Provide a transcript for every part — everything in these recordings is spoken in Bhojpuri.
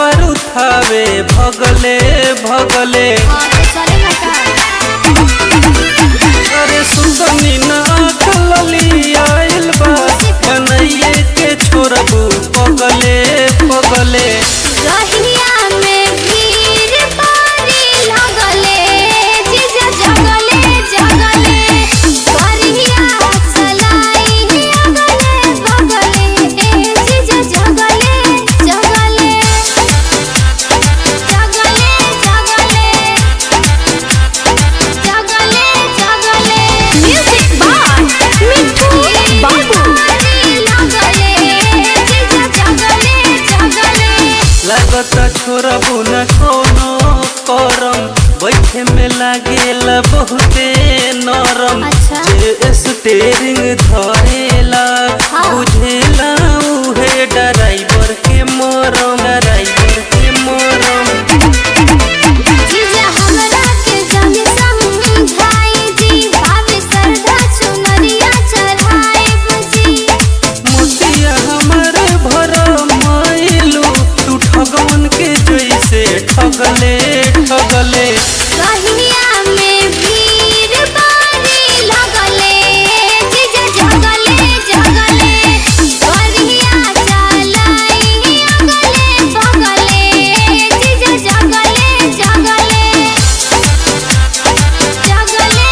कावर उठावे भगले भगले हाँ तो चलेगा का अरे सुंदनी नाक लली आइल बा कन्हैया के छोड़बू पगले पगले रहिया में भीड़ भारी लगले जीजा जगले जगले करिया चलाई अगले बगले ए जीजा जगले जगले जगले जगले जगले जगले म्यूजिक बाय मिठू बाबू लगले जीजा जगले जगले लागता छोड़बू न कोनो करम बैठे में लागेला बहुते नरम अच्छा। जे स्टेरिंग धरेला हाँ। बुझेला उहे ड्राइवर के मरम ड्राइवर के मरम जीजा हमरा के जाने समझाई जी भाभी सरधा चुनरिया चढ़ाए बुझी मोतिया हमारे भर माइलू तू ठगवन के जैसे ठगले ठगले कहिया में भीड़ बारी लगले जीजा जगले जगले करिया चलाई अगले बगले जीजा जगले जगले जगले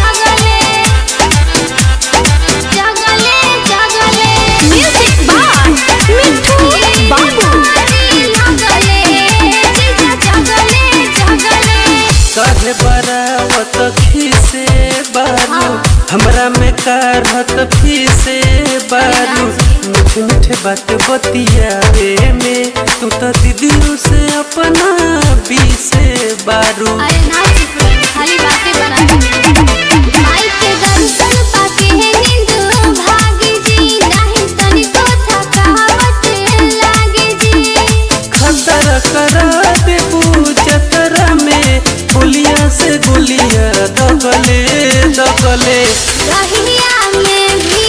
जगले जगले जगले म्यूजिक बाय मिठू बाबू लगले जीजा जगले जगले काहे बरावत खीसे बारू हमरा में कारहत फीसे बारू मीठे मीठे बात बतियावे में तू तो दीदियों से अपना बीसे बारू अरे ना चुप रहो, खाली बातें बना माई के दर्शन पाके है नींद भागी जी नहीं तनिको थकावट लागे जी खतर करा देबू जतरा में गोलियां से गोलियां दगले दगले रहिया में भी